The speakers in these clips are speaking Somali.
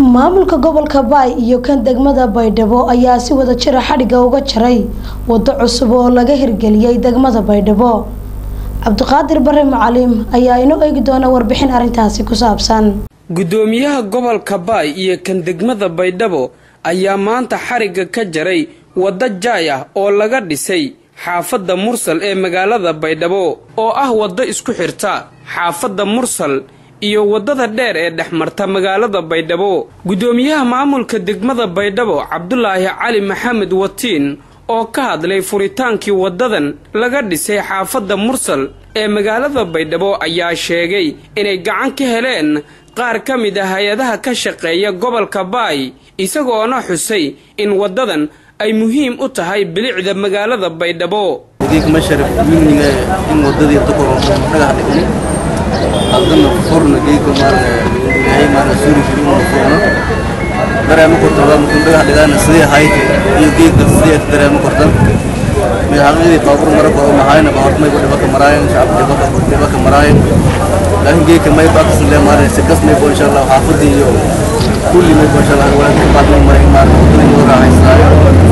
maamulka gobolka baay iyo kan degmada baydhabo ayaa si wada jira xadhigga uga jaray waddo cusub oo laga hirgeliyey degmada baydhabo cabdiqaadir bare macalim ayaa inoo eegi doona warbixin arrintaasi ku saabsan guddoomiyaha gobolka baay iyo kan degmada baydhabo ayaa maanta xarigga ka jaray waddo jaay ah oo laga dhisay xaafadda mursal ee magaalada baydhabo oo ah waddo isku xirta xaafadda mursal iyo waddada dheer ee dhex marta magaalada baydhabo guddoomiyaha maamulka degmada baydhabo cabdulaahi cali maxamed watiin oo ka hadlay furitaankii waddadan laga dhisay xaafadda mursal ee magaalada baydhabo ayaa sheegay inay gacan ka heleen qaar ka mid ah hay-adaha ka shaqeeya gobolka baay isagoona xusay in waddadan ay muhiim u tahay bilicda magaalada baydhabo geedka sharaf migniga in wadadii duqor dhagax dhigni haddana furna geedka maarna maarna suuri jirin uu furna dareema korta waa mukun dhagax dhigaana sidii ahayd iyo geedka sidii dareema kortan mid xaqiiqdii baabur mara koro mahayna baabur may dhiba ka maraayan shacabka dhiba ka dhiba ka maraayan laakiin geedka may baaqs le maarna si kas may bo insha Allah xaafadii iyo kulli may bo insha Allah wala ka baad may maray maarna wadadii loo raaxaysaayo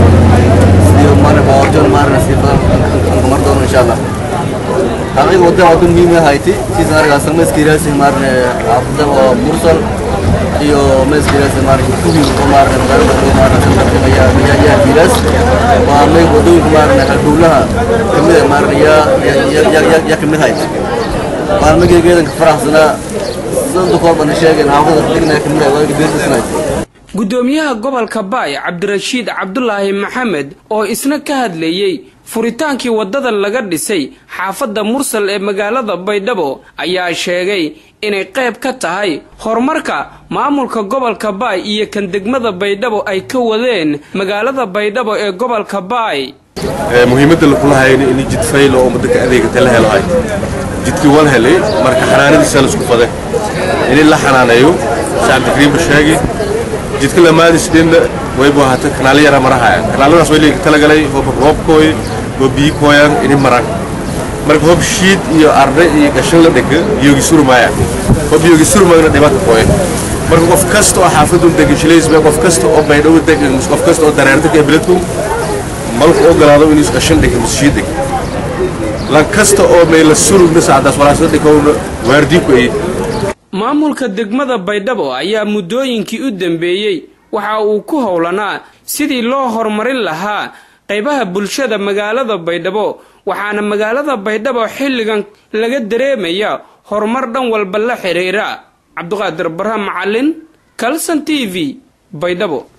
sidii maarna baabur maarna si badan mar doono insha Allah حقيقة وده وده مهم هايتي في سنة رجع سمس كيراس مار عبده ومرسل iyo mes kiras mar kubi kumar dar kumar sampai ya ya ya kiras wa me bodu kumar na kadulaha kemide mar ya ya ya ya ya kemide hay mar me gegedan farahsana sandu ko ban sheegen hawada digna kemide waa gegedan guddoomiyaha gobolka baay cabdirashiid cabdulaahi maxamed oo isna ka hadleeyey furitaankii waddadan laga dhisay xaafadda mursal ee magaalada baydhabo ayaa sheegay inay qayb ka tahay horumarka maamulka gobolka baay iyo kan degmada baydhabo ay ka wadeen magaalada baydhabo ee gobolka baay muhiimadda lakula hayno in jid faylo oo ummadda ka adeegata la helo hay jidkii wal helay marka xanaanadiisa la isku faday in la xanaaneeyo shacabdikariimba sheegi jidka lamaadisdhenna waybu ahaata kanaalo yara marahaya kanaaladaas way leegi talagalay hooba roobkooy oo biyi kooyaan ini maraan marka hoob shiid iyo arde iyo gashan la dhega biyogi surmaaya hoob biyogi surmaagna dhibata kooya marka qof kasta oo xaafadun degan shilaysba qof kasta oo baydhabo degan mise qof kasta oo dareerta ka beledku malku ogolaado inuu gashan dhega mise shiid dhega lan kasta oo mayla surugna saacdaas walaasada dhigowna waardii ku ay maamulka degmada baydhabo ayaa muddooyinkii u dambeeyey waxa uu ku howlanaa sidii loo horumarin lahaa qaybaha bulshada magaalada baydhabo waxaana magaalada baydhabo xilligan laga dareemaya horumar dhan walba la xidhiira cabdiqaadir barre macalin kalson t v baydhabo